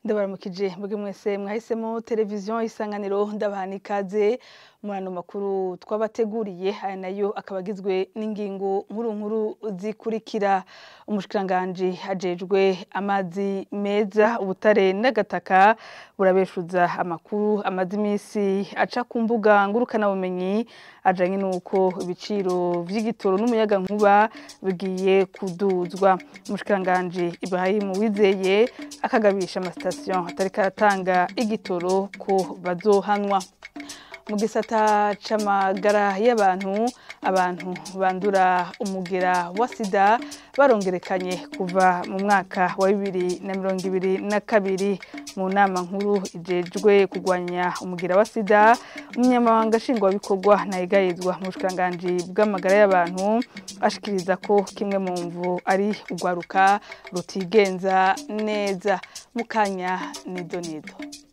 ndabaramukije mbwe mwese mwahisemo televiziyo isanganiro ndabaha ikaze muri ano makuru twabateguriye aya nayo akaba agizwe n'ingingo nkuru nkuru zikurikira umushikiranganji ajejwe amazi meza ubutare n'agataka burabeshuza amakuru amaze iminsi aca ku mbuga ngurukanabumenyi ajanye n'uko ibiciro vy'igitoro n'umuyaga nkuba bigiye kuduzwa umushikiranganji Ibrahim Wizeye akagabisha amasitasiyo atariko aratanga igitoro ko bazohanwa mu gisata c'amagara y'abantu abantu bandura umugera wa sida barongerekanye kuva mu mwaka wa bibiri na mirongo ibiri na kabiri mu nama nkuru ijejwe kurwanya umugera wa sida umunyamabanga nshingwabikorwa ntayegayezwa mu bushikiranganji bw'amagara y'abantu ashikiriza ko kimwe mu mvu ari urwaruka rutigenza neza mu kanya nido nido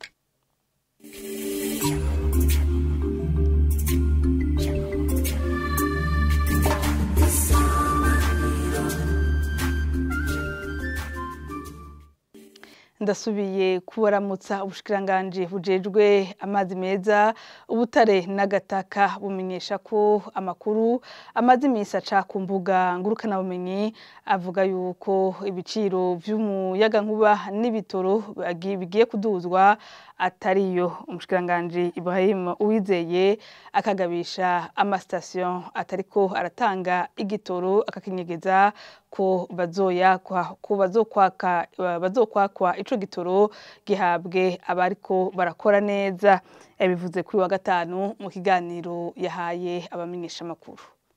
ndasubiye kubaramutsa ubushikiranganji bujejwe amazi meza ubutare n'agataka bumenyesha ko amakuru amaze iminsi aca ku mbuga ngurukanabumenyi avuga yuko ibiciro vy'umuyagankuba n'ibitoro bigiye kuduzwa atariyo umushikiranganji Ibrahim Uwizeye akagabisha amasitasiyo atariko aratanga igitoro akakinyegeza ko bazoyakwa ko bazokwaka bazokwakwa ico gitoro gihabwe abariko barakora neza yabivuze kuri wa gatanu mu kiganiro yahaye abamenyesha makuru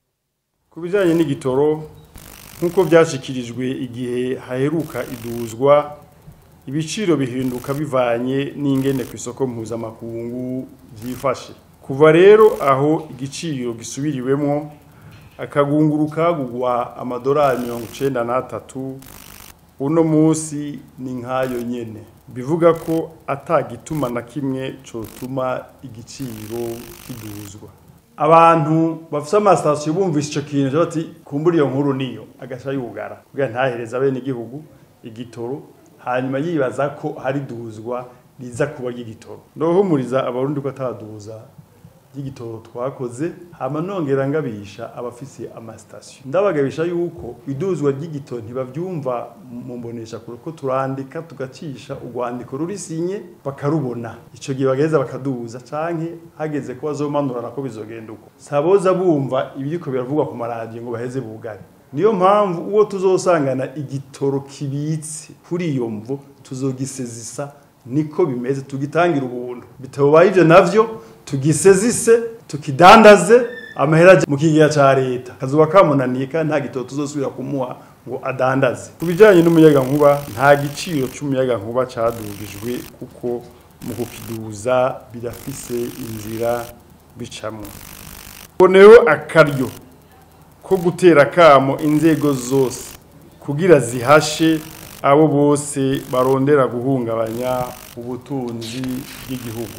ku bijanye n'igitoro nk'uko byashikirijwe igihe haheruka iduzwa ibiciro bihinduka bivanye n'ingene ku isoko mpuzamakungu byifashe kuva rero aho igiciro gisubiriwemo akagunguru kagugwa amadolari mirongo icenda n'atatu uno munsi ni nk'ayo nyene bivuga ko atagituma na kimwe cotuma igiciro kiduzwa abantu bafite amasitasiyo bumvise ico kintu bati kumbura iyo nkuru niyo agaca yugara kugira ntahereza bene igihugu igitoro hanyuma yibaza ko hari duzwa riza kuba ry'igitoro ndohumuriza abarundi ko ataduza y'igitoro twakoze hama nongera ngabisha abafise amasitasiyo ndabagabisha yuko iduzwa ry'igitoro ntibavyumva mu mbonesha kure ko turandika tugacisha urwandiko rurisinye bakarubona ico gihe bageza bakaduza canke hageze ko bazomanura nako bizogenda uko saboza bumva ibiriko biravugwa ku maradiyo ngo baheze bugare niyo mpamvu uwo tuzosangana igitoro kibitse kuri iyo mvo tuzogisezisa niko bimeze tugitangira ubuntu bitabaye ivyo navyo tugisezise tukidandaze amahera mu kigega ca leta kazuba kamunaniye nta gitoro tuzosubira kumuha ngo adandaze ku bijanye n'umuyaga nkuba nta giciro c'umuyaga nkuba cadugijwe kuko mu kukiduza birafise inzira bicamwo boneho akaryo ko gutera kamo inzego zose kugira zihashe abo bose barondera guhungabanya ubutunzi bw'igihugu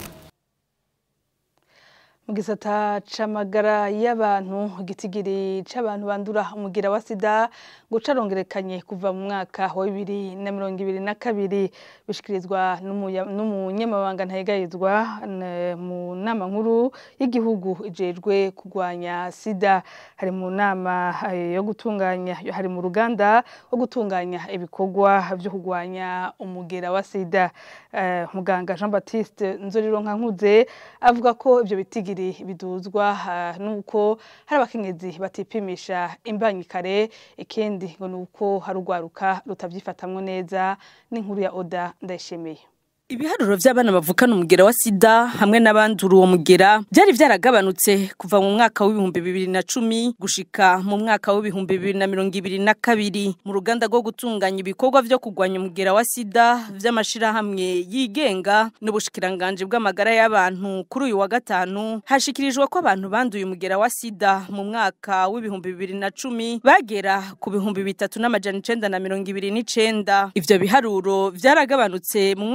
mu gisata c'amagara y'abantu igitigiri c'abantu bandura umugira wa sida ngo carongerekanye kuva mu mwaka wa bibiri na mirongo ibiri na kabiri bishikirizwa n'umunyamabanga ntayegayezwa mu nama nkuru y'igihugu ijejwe kurwanya sida hari mu nama yo gutunganya hari mu ruganda rwo gutunganya ibikorwa vyo kurwanya umugera wa sida muganga Jean Baptiste Nzorironkankuze avuga ko ivyo bitigiri biduzwa nuko hari abakenyezi batipimisha imbanyi kare ikindi ngo nuko hari urwaruka rutabyifatamwo neza n'inkuru ya Oda ndayishimiye Ibiharuro vy'abana bavukana umugera wa sida hamwe n'abandura uwo mugera byari vyaragabanutse kuva mu mwaka w'ibihumbi bibiri na cumi gushika mu mwaka w'ibihumbi bibiri na mirongo ibiri na kabiri mu ruganda rwo gutunganya ibikorwa vyo kurwanya umugera wa sida vy'amashirahamwe yigenga n'ubushikiranganje bw'amagara y'abantu kuri uyu wa gatanu hashikirijwe ko abantu banduye umugera wa sida mu mwaka w'ibihumbi bibiri na cumi bagera ku bihumbi bitatu n'amajana icenda na mirongo ibiri n'icenda ivyo biharuro vyaragabanutse mu mwaka w'ibihumbi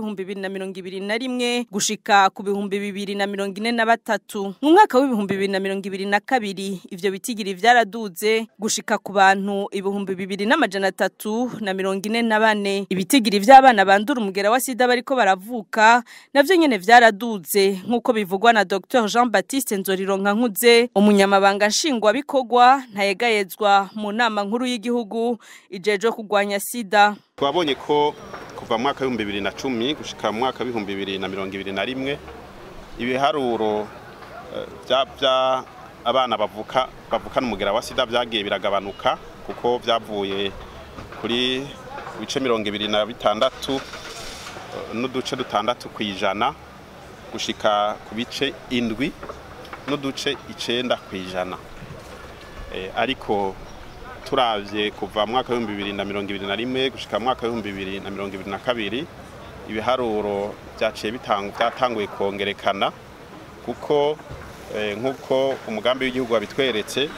w'ibihumbi bibiri na mirongo ibiri na rimwe gushika ku bihumbi bibiri na mirongo ine na batatu mu mwaka w'ibihumbi bibiri na mirongo ibiri na kabiri ivyo bitigiri vyaraduze gushika ku bantu ibihumbi bibiri n'amajana atatu na mirongo ine na bane ibitigiri vy'abana bandura umugera wa sida bariko baravuka navyo nyene vyaraduze nk'uko bivugwa na Dr Jean Baptiste Nzorironka nkuze umunyamabanga nshingwabikorwa ntayegayezwa mu nama nkuru y'igihugu ijejwe kurwanya sida twabonye ko kuva mu mwaka w'ibihumbi bibiri na cumi gushika mu mwaka w'ibihumbi bibiri na mirongo ibiri na rimwe ibiharuro bya abana bavuka bavukana umugera wa sida byagiye biragabanuka kuko byavuye kuri bice mirongo ibiri na bitandatu n'uduce dutandatu ku ijana gushika ku bice indwi n'uduce icenda ku ijana ariko turabye kuva mu mwaka w'ibihumbi bibiri na mirongo ibiri na rimwe gushika mu mwaka w'ibihumbi bibiri na mirongo ibiri na kabiri ibiharuro byaciye byatanguye kongerekana kuko nk'uko umugambi w'igihugu wabitweretse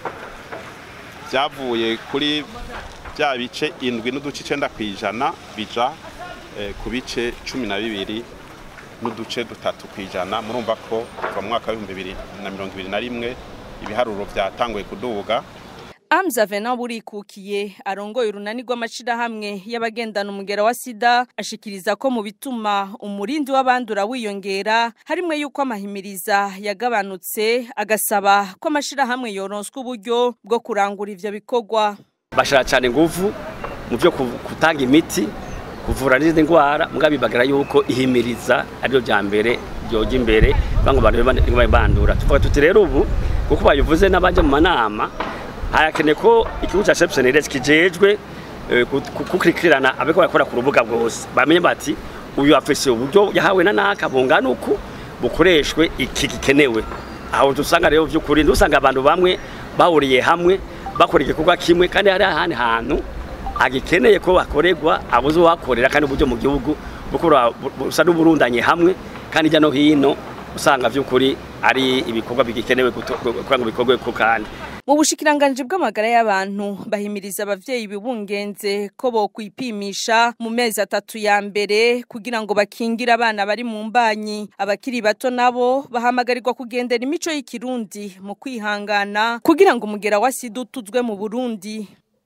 byavuye kuri bya bice indwi n'uduce icenda ku ijana bija ku bice cumi na bibiri n'uduce dutatu ku ijana murumva ko kuva mu mwaka w'ibihumbi bibiri na mirongo ibiri na rimwe ibiharuro byatanguye kuduga Amza Venant burikukiye arongoye urunani rw'amashirahamwe y'abagendana umugera wa sida ashikiriza ko mu bituma umurindi w'abandura wiyongera harimwe yuko amahimiriza yagabanutse agasaba ko amashirahamwe yoronswa uburyo bwo kurangura ivyo bikorwa bashira cyane nguvu mu byo kutanga imiti kuvura n'izindi ndwara mbwa bibagira yuko ihimiriza aryo bya mbere byoga imbere bango bantu bandura tuvuga tuti rero ubu kuko bayivuze n'abajya mu manama harakeneye ko ikigo cya Shepseneres kijejwe kukurikirana abeko bakora ku rubuga bwose bamenye bati uyu afise uburyo yahawe na naka bungana uku bukoreshwe iki gikenewe aho dusanga rero by'ukuri ndusanga abantu bamwe bahuriye hamwe bakora igikorwa kimwe kandi hari ahandi hantu agikeneye ko bakorerwa abuze uhakorera kandi uburyo mu gihugu busa n'uburundanye hamwe kandi hirya no hino usanga by'ukuri ari ibikorwa bigikenewe kugira ngo bikorwe ko kandi mu bushikiranganje bw'amagara y'abantu bahimiriza abavyeyi bibungenze ko bo kwipimisha mu mezi atatu ya mbere kugira ngo bakingire abana bari mu mbanyi abakiri bato nabo bahamagarirwa kugendera imico y'ikirundi mu kwihangana kugira ngo umugera wa sida utuzwe mu Burundi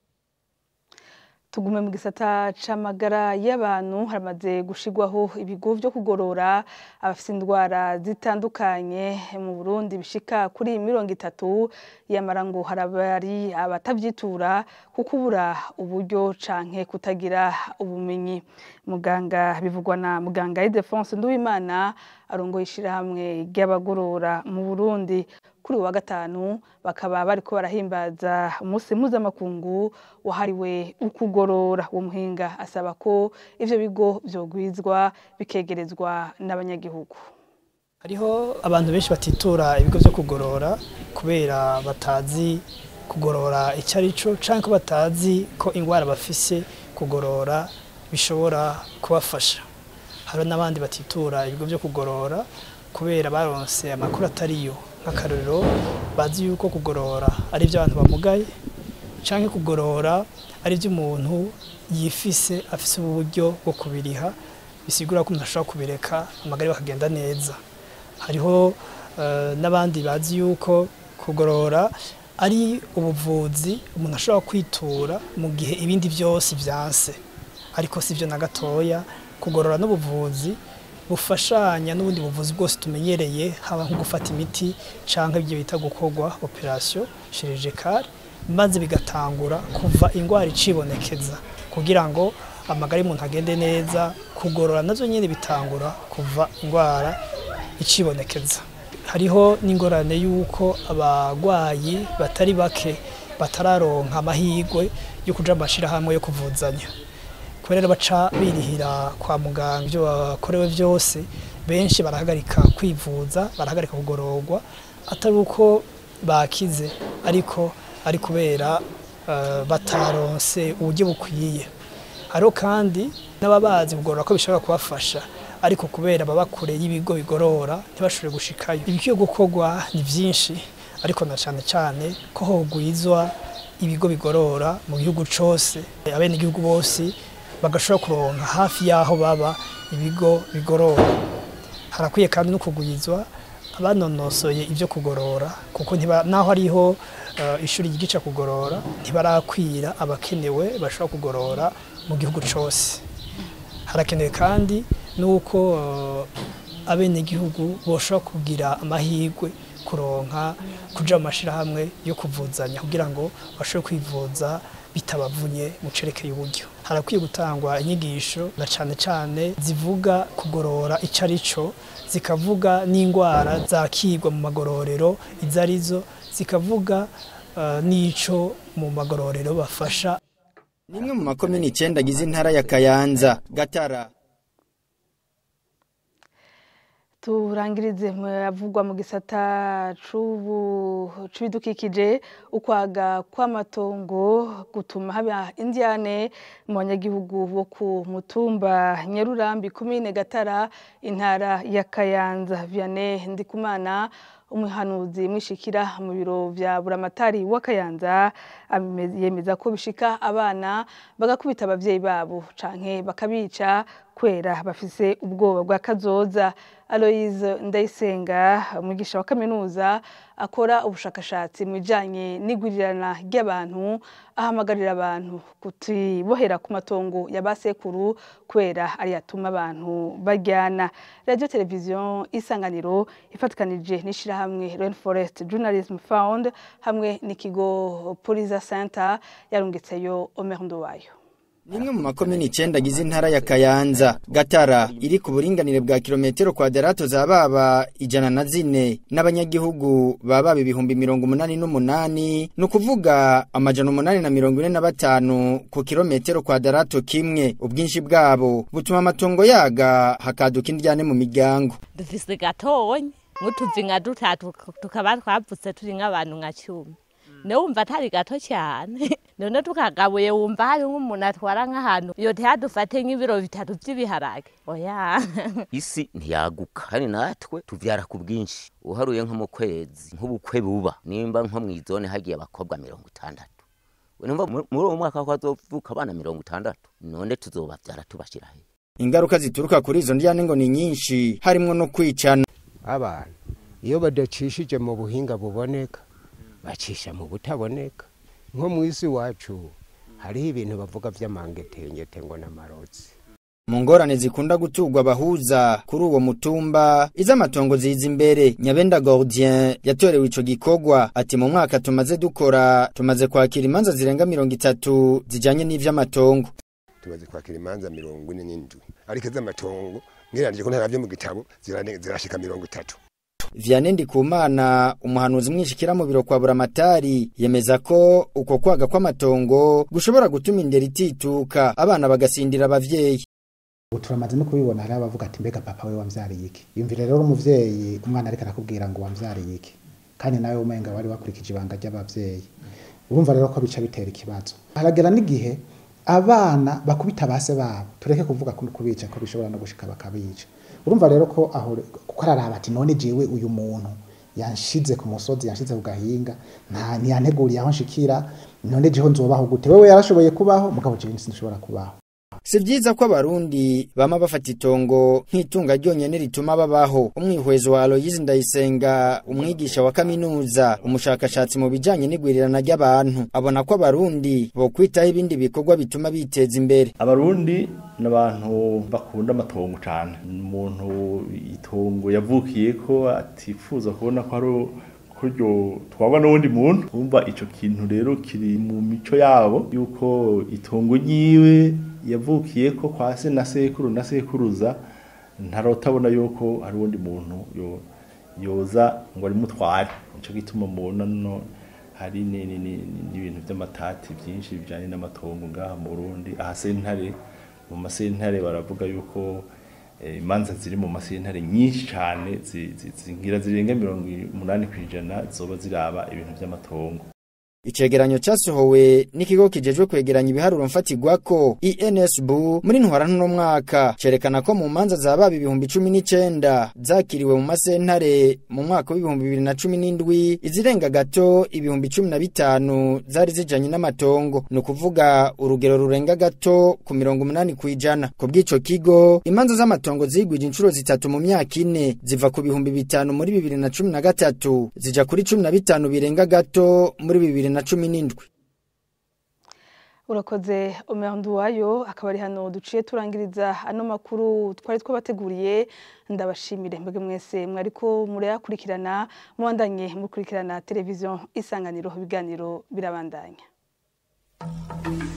tugume mu gisata c'amagara y'abantu haramaze gushigwaho ibigo vyo kugorora abafite indwara zitandukanye mu Burundi bishika kuri mirongo itatu yamara ngo harabari abatavyitura kuko ubura uburyo canke kutagira ubumenyi muganga bivugwa na muganga Ildefonse Nduwimana arongoye ishirahamwe ry'abagorora mu Burundi kuri wa gatanu bakaba bariko barahimbaza umunsi mpuzamakungu wahariwe ukugorora uwo muhinga asaba ko ivyo bigo vyogwizwa bikegerezwa n'abanyagihugu hariho abantu benshi batitura ibigo vyo kugorora kubera batazi kugorora icyo ari cyo cyangwa ko batazi ko indwara bafise kugorora bishobora kubafasha hari n'abandi batitura ibigo byo kugorora kubera baronse amakuru atariyo nk'akarorero bazi yuko kugorora ari iby'abantu bamugaye cyangwa kugorora ari iby'umuntu yifise afise uburyo bwo kubiriha bisigura ko umuntu ashobora kubireka amagara bakagenda neza hariho n'abandi bazi yuko kugorora ari ubuvuzi umuntu ashobora kwitura mu gihe ibindi byose byanse ariko si byo na gatoya kugorora n'ubuvuzi bufashanya n'ubundi buvuzi bwose tumenyereye haba nko gufata imiti cyangwa ibyo bita gukorwa operasiyo chirurgicale maze bigatangura kuva indwara icibonekeza kugira ngo amagara y'umuntu agende neza kugorora nazo nyine bitangura kuva indwara icibonekeza hariho n'ingorane y'uko abarwayi batari bake batararonka amahirwe yo kuja amashyirahamwe yo kuvuzanya kubera baca birihira kwa muganga ibyo bakorewe byose benshi barahagarika kwivuza barahagarika kugororwa atari uko bakize ariko ari kubera bataronse uburyo bukwiye hariho kandi n'ababazi kugorora ko bishobora kubafasha ariko kubera baba kure y'ibigo bigorora ntibashobore gushikayo ibikwiye gukorwa ni byinshi ariko na cyane cyane ko hogwizwa ibigo bigorora mu gihugu cyose abenegihugu bose bagashobora kuronka hafi y'aho baba ibigo bigorora harakwiye kandi no kugwizwa abanonosoye ibyo kugorora kuko ntiba naho hariho eh, ishuri ryigisha kugorora ntibarakwira abakenewe bashobora kugorora mu gihugu cyose harakenewe kandi n'uko eh, abenegihugu boshobora kugira amahirwe kuronka kuja mu mashirahamwe yo kuvuzanya kugira ngo bashobore kwivuza bitabavunye mu cerekeye uburyo harakwiye gutangwa inyigisho na cane cane zivuga kugorora ico ari cyo zikavuga n'indwara zakigwa mu magororero izo arizo zikavuga eh, n'ico mu magororero bafasha Nimwe mu makomini icenda agize intara ya Kayanza, Gatara, turangirize avugwa mu gisata c'ubu c'ibidukikije ukwaga kw'amatongo gutuma haba indiane mu banyagihugu bo ku mutumba Nyarurambi komine Gatara intara ya Kayanza Vianney Ndikumana umuhanuzi mwishikira mu biro vya buramatari wa Kayanza ameze- yemeza ko bishika abana bagakubita abavyeyi babo canke bakabica kwera bafise ubwoba bwa kazoza Aloise Ndayisenga umwigisha wa kaminuza akora ubushakashatsi mu bijanye n'igwirirana ry'abantu ahamagarira abantu kutibohera ku matongo ya basekuru kwera ari yatuma abantu bajyana radio televiziyo isanganiro ifatikanije n'ishirahamwe Rainforest Journalism Fund hamwe n'ikigo Poliza Center yarungitseyo Omer Nduwayo nimwe mu makomini icenda agize intara ya Kayanza, Gatara iri ku buringanire bwa kilometero kwadarato za baba ijana na zine n'abanyagihugu baba ibihumbi mirongo umunani n'umunani ni ukuvuga amajana umunani na mirongo ine na batanu ku kilometero kwadarato kimwe ubwinshi bwabo butuma amatongo yaga hakaduka indyane mu miryango dufise gatonyi nk'utuzinga dutatu tukaba twavutse turi nk'abantu nka cumi ne wumva atari gato cyane none tukagabuye wumva hari nk'umuntu atwara nk'ahantu iyo ntihadufate nk'ibiro bitatu by'ibiharage oya isi ntiyaguka kandi natwe tuvyara ku bwinshi uharuye nko mu kwezi nk'ubukwe buba nimba nko mw'izone hagiye abakobwa mirongo itandatu numva mu- muri uwo mwaka ko hazovuka abana mirongo itandatu none tuzobavyara tubashira he ingaruka zituruka kuri izo ndyane ngo ni nyinshi harimwo no kwicana abantu iyo badacishije mu buhinga buboneka bacisha mu butaboneka nko mu isi wacu hariho ibintu bavuga vy'amangetengete ngo n'amarotsi mu ngorane zikunda guturwa abahuza kuri uwo mutumba iz'amatongo ziza imbere nyabenda gordien yatorewe ico gikorwa ati mu mwaka tumaze dukora tumaze kwakira imanza zirenga mirongo itatu zijanye n'ivy'amatongo tumaze kwakira imanza mirongo ine n'indwi ariko iz'amatongo ngereranije ko ntaravyo mu gitabo zirane- zirashika mirongo itatu Vianney Ndikumana umuhanuzi mwishikira mu biro kwa buramatari yemeza ko uko kwaga kw'amatongo gushobora gutuma indero itituka abana bagasindira abavyeyi ubu turamaze no kubibona hari abavuga ati mbega papa we wamvyariye iki yumvire rero umuvyeyi umwana ariko arakubwira ngo wamvyariye iki kandi nawe umenga wari wakurikije ibanga ry'abavyeyi urumva rero ko bica bitera ikibazo haragera n'igihe abana bakubita base babo tureke kuvuga ko kubica ko bishobora no gushika bakabica urumva rero ko aho kuko araraba ati none jewe uyu muntu yanshize ku musozi yanshize ku gahinga nta ntiyanteguriye aho nshikira none jeho nzobaho gute wewe yarashoboye kubaho mugabo jewe sinshobora kubaho si vyiza ko abarundi bama bafata itongo nk'itunga ryonyene rituma babaho umwihwezo wa Aloyizi Ndayisenga umwigisha wa kaminuza umushakashatsi mu bijanye n'igwirirana ry'abantu abona ko abarundi bokwitaho ibindi bikorwa bituma biteza imbere abarundi ni abantu bakunda amatongo cyane umuntu itongo yavukiye ko atifuza kubona ko ari kuryo twaba n'uwundi muntu kumva ico kintu rero kiri mu mico yabo yuko itongo ryiwe yavukiye ko kwa se na sekuru na sekuruza ntarotabona yuko hari uwundi muntu yo yoza ngo arimutware nico gituma mubona no hari ni- ni- ni- ni- n'ibintu by'amatati byinshi bijanye n'amatongo ngaha mu Burundi aha sentare mu masentare baravuga yuko eh, imanza ziri mu masentare nyinshi cyane zi- zi- zingira zirenga mirongo umunani ku ijana zoba ziraba ibintu by'amatongo Icegeranyo casohowe n'ikigo kijejwe kwegeranya ibiharuro mfatigwako INSB muri ntwara ntuno mwaka cerekana ko mu manza za baba ibihumbi cumi n'icenda zakiriwe mu masentare mu mwaka w'ibihumbi bibiri na cumi n'indwi izirenga gato ibihumbi cumi na bitanu zari zijanye n'amatongo ni ukuvuga urugero rurenga gato ku mirongo umunani kw'ijana ku bw'ico kigo imanza z'amatongo zigwije inshuro zitatu mu myaka ine ziva ku bihumbi bitanu muri bibiri na cumi na gatatu zija kuri cumi na bitanu birenga gato muri bibiri na cumi n'indwi urakoze omerandu wayo akaba ari hano duciye turangiriza ano makuru twari twabateguriye ndabashimire mbege mwese mwariko murayakurikirana mubandanye mukurikirana televiziyo isanganiro ibiganiro birabandanya